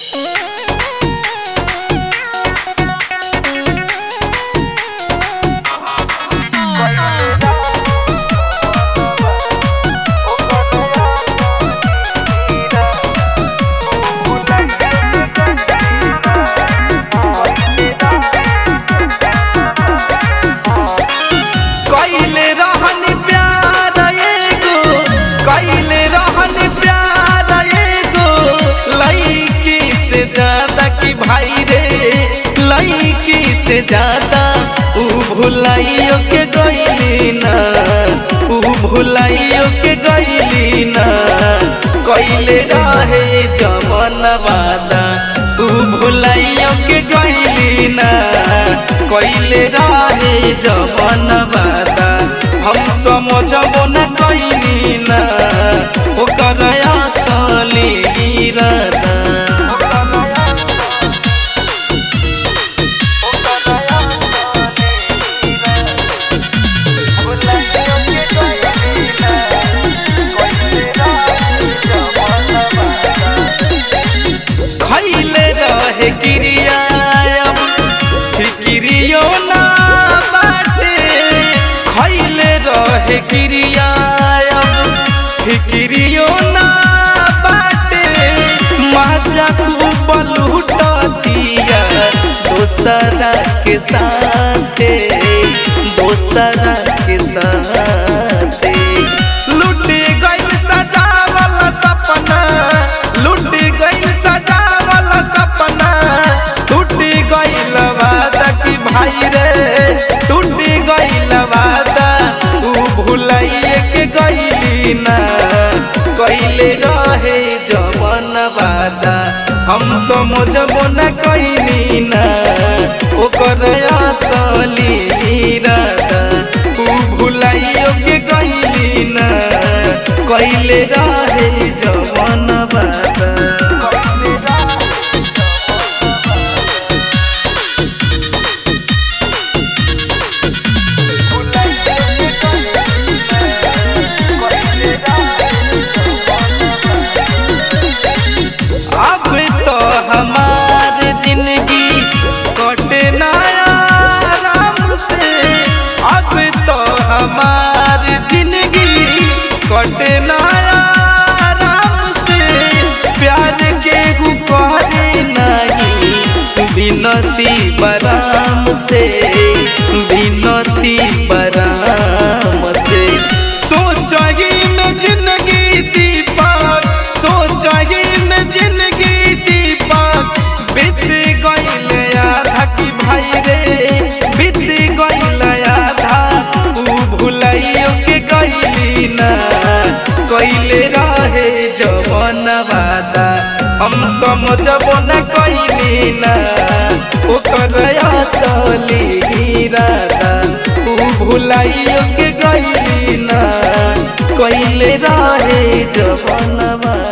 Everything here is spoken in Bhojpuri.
कैले रहन प्यार एगो कैले रहन प्यार एगो लईकी से ज्यादा कि भाई रे लईकी से ज्यादा ऊ भुलाइयो के गईली ना ऊ भुलाइयो के गईली ना कैले रहे जमन वादा ऊ भुलाइयो के गईली ना कैले रहे जमन वादा हम समझबो न कैली ना ओकर असली इरादा खैले रहे क्रिया अब फिक्रियो ना बाटे खैले रहे क्रिया अब फिक्रियो ना बाटे मजा खूब लूटतिया दोसरा के साथे दोसरा के साथे लूट गइल सजावल सपना लूट गइल सजावल सपना टूट गइल वादा कि भाई रे टूट गइल वादा ऊ भुलाइए के गइली ना कइले रहे जमन वादा हम समझबो न कैली ना ओकर असली इरादा ऊ भुलाइयो के गइली ना कइले रहे जमन वादा अब तो हमार जिंदगी कटे ना आराम से अब तो हमार जिंदगी कटे ना आराम से प्यार के करे नहीं बिनती बराम से बिनती बराम से सोचही में जिंदगी दीपक सोचही में जिंदगी दीपक बीत गइल आधा की भाई रे बीत गइल आधा ऊ भुलाइयो के गइली ना कइले रहे जवन वादा हम समझबो न कइली ना ओकर असली इरादा ऊ भुलाइयो के गइली ना कइले रहे जवन वादा